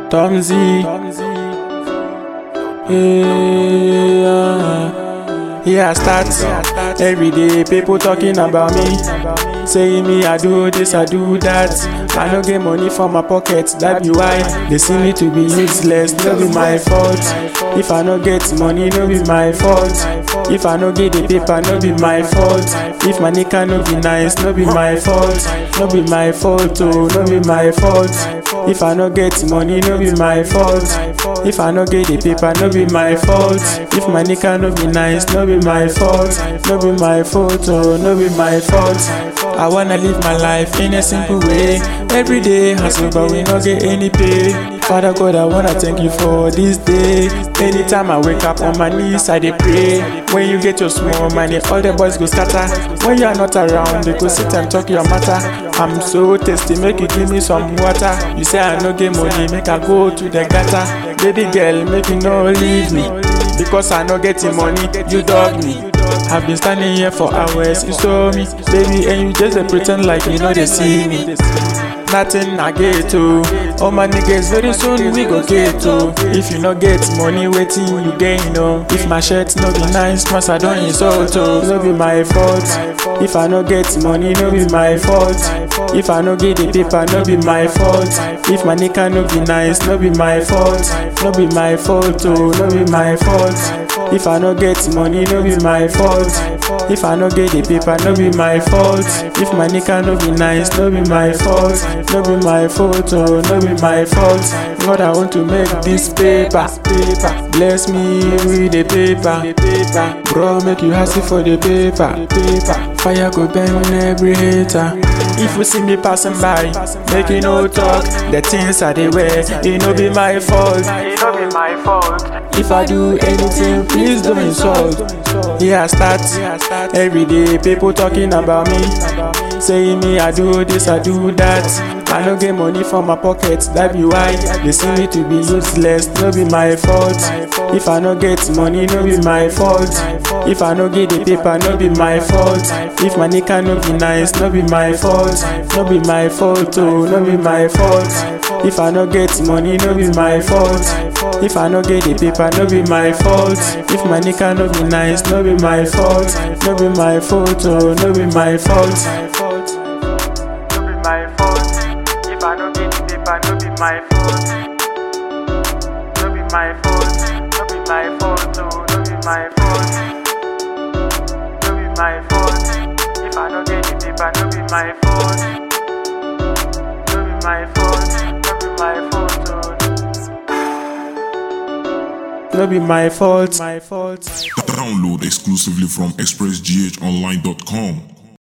Tom Z. Yeah, yeah, I start every day. People talking about me, saying me I do this, I do that. I no get money for my pocket, that be why they see me to be useless. No be my fault. If I no get money, no be my fault. If I no get the paper, no be my fault. If my nigga no be nice, no be my fault. No be my fault, oh, no be my fault. If I no get money, no be my fault. If I no get the paper, no be my fault. If my nigga no be nice, no be my fault. No be my fault, oh, no be my fault. I wanna live my life in a simple way. Every day hustle, but we no get any pay. Father God, I wanna thank you for this day. Anytime I wake up on my knees, I dey pray. When you get your small money, all the boys go scatter. When you are not around, they go sit and talk your matter. I'm so thirsty, make you give me some water. You say I no get money, make I go to the gutter. Baby girl, make you no leave me. Because I no get the money, you dog me. I've been standing here for hours, you saw me, baby, and you just dey pretend like you know they see me. Nothing I get to. All my niggas very soon we go get to. If you no get money, waiting you gain no. If my shirt no be nice, must I don't insult oh. No be my fault. If I no get money, no be my fault. If I no get the paper, no be my fault. If my nigga no be nice, no be my fault. No be my fault oh, no be my fault. If I no get money, no be my fault. If I no get the paper, no be my fault. If my nigga no be nice, no be my fault. No be my fault, oh, no be my fault. God, I want to make this paper. paper. Bless me with the paper. paper. Bro, make you hustle for the paper. paper. Fire go burn every hater. If you see me passing by, make you no talk. The things I they wear, it no be my fault. It no be my fault. If I do anything, please don't insult. Yeah, I start every day. People talking about me, saying me I do this, I do that. I no get money for my pocket, that be why they see me to be useless. No be my fault. If I no get money, no be my fault. If I no get the paper, no be my fault. If my nigga no be nice, no be my fault. No be my fault, oh, no be my fault. If I no get money, no be my fault. If I no get the paper, no be my fault. If my nigga no be nice, no be my fault. No be my fault, oh, no be my fault. No be my fault. If I no get the paper, no be my fault. No be my fault. No be my fault. Oh, no be my fault. No be my fault. If I no get the paper, no be my fault. No be my fault. No be my fault. Oh. No be my fault. My fault. Download exclusively from expressghonline.com.